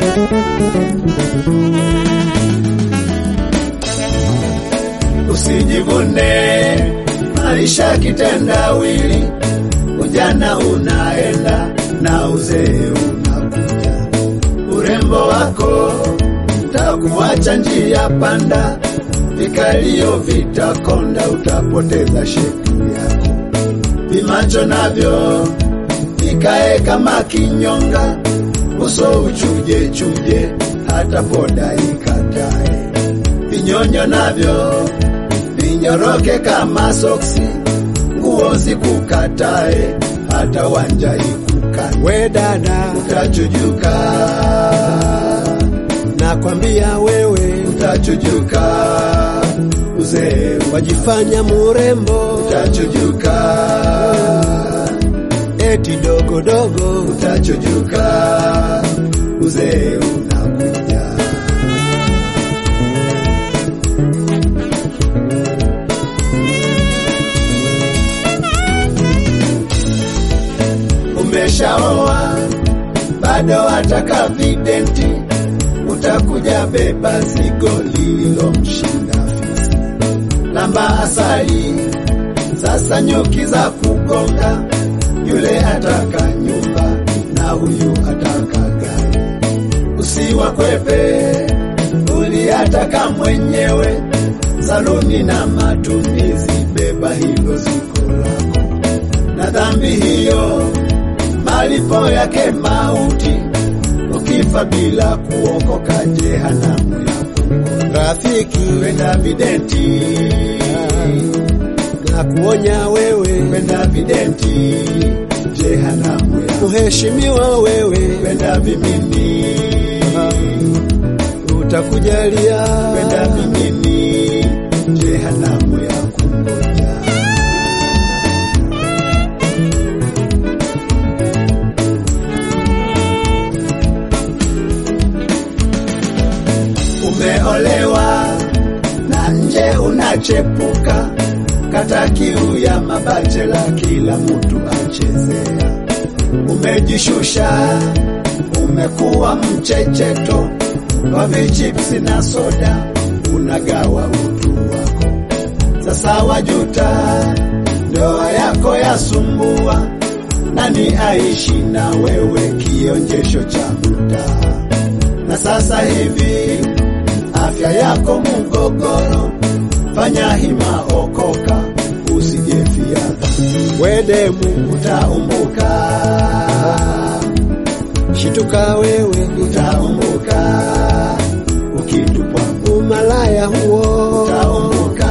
Usijivune maisha kitendawili, ujana unaenda na uzee unakuja. Urembo wako utakuacha njia panda, vikalio vitakonda, utapoteza shepu yako. Vimacho navyo vikae kama kinyonga, uso uchuje chuje, hata poda ikatae. Vinyonyo navyo vinyoroke kama soksi, nguo zikukatae, hata wanja ikukate. We dada, Utachujuka, nakwambia wewe utachujuka, uzee wajifanya murembo, utachujuka, eti dogo dogo. utachujuka, uzee unakuja. Umeshaoa bado wataka videnti, utakuja beba zigo lililomshinda fisi. Lamba asali sasa, nyuki za kugonga, yule ataka nyumba na huyu ataka gari. Usiwakwepe, uliataka mwenyewe, saluni na matumizi, beba hilo ziko lako na dhambi hiyo malipo yake mauti, ukifa bila kuokoka jehanamu yako. Rafiki, Kwenda videnti, na kuonya wewe, kwenda videnti, jehanamu yako. kuheshimiwa wewe, Kwenda vimini, utakujalia kwenda vimini, jehanamu yako ngoja. Umeolewa na nje unachepuka, kata kiu ya mabachela, kila mtu achezea. Umejishusha, umekuwa mchecheto, kwa vichipsi na soda unagawa utu wako. Sasa wajuta, ndoa yako yasumbua, nani aishi na wewe, kionjesho cha mtaa na sasa hivi afya yako mgogoro, fanya hima, okoka, usijefia dhambi, we demu, utaumbuka, shituka wewe, utaumbuka, ukitupwa umalaya huo utaumbuka,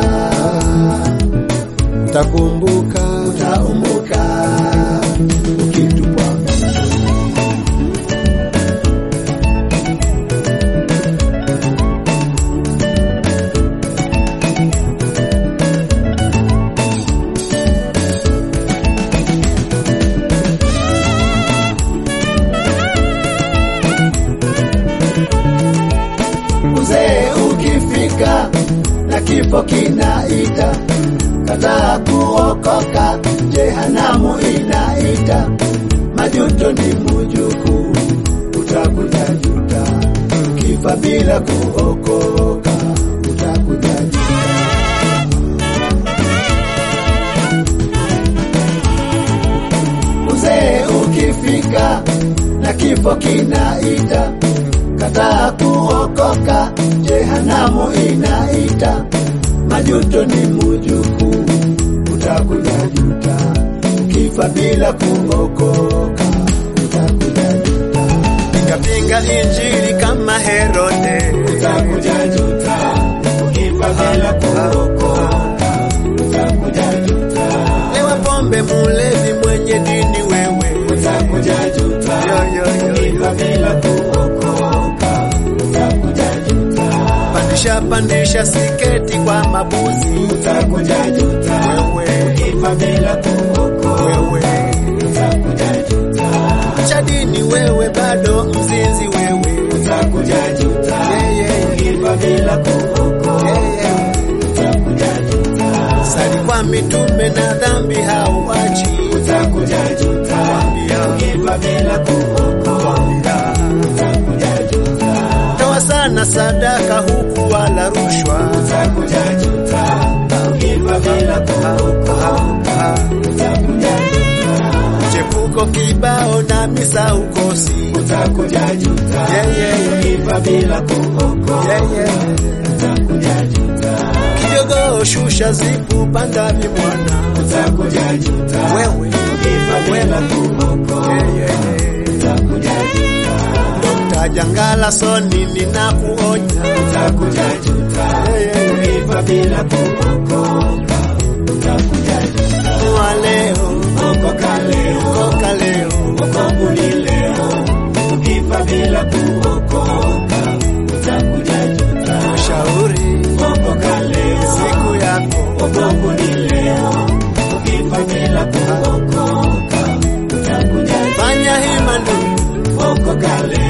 utakumbuka. utaumbuka, ukitupwa Uzee ukifika na kifo kinaita, kataa kuokoka, jehanamu inaita. Majuto ni mujukuu, utakuja juta, ukifa bila kuokoka, utakuja juta. Uzee ukifika na kifo kinaita, kataa kuokoka, jehanamu inaita. Majuto ni mujukuu, utakuja juta, ukifa bila kuokoka, utakuja juta, Pinga injili kama Herode, utakuja juta, ukifa bila kuokoka, utakuja juta, lewa pombe, mulevi, mwenye dini wewe, utakuja juta, Yo, yo, yo, yo. ukifa bila kuokoka, utakuja juta. pandisha pandisha siketi kwa mabuzi, utakuja juta, Wewe. ukifa bila kuokoka, wewe utakuja juta, cha dini wewe, bado mzinzi wewe, utakuja juta, Yeah, yeah. ukifa bila kuokoka, Yeah, yeah. utakuja juta, sali kwa mitume na dhambi hauachi, utakuja juta, Wambia. ukifa bila kuokoka, Wambia. utakuja sadaka huku wala rushwa. utakuja juta. Ukifa bila kuokoka, utakuja juta. Chepuko kibao na misa ukosi. Utakuja juta. Yeah, yeah, yeah. Ukifa bila kuokoka, Yeah, yeah. utakuja juta. Kidogo shusha zipu panda vimwana. Utakuja juta. Wewe. Ukifa bila kuokoka, Yeah, yeah, yeah. utakuja juta. Dr. Jangala Soni ninakuonya. Utakuja juta. Yeah, yeah, yeah. Ukifa bila kuokoka, utakuja juta. Wa leo, Okoka leo, koka leo. wokovu ni leo. Ukifa bila kuokoka, utakuja juta. Shauri Okoka leo, siku yako. wokovu ni leo. Ukifa bila kuokoka, utakuja juta. Fanya hima ndugu. Okoka leo,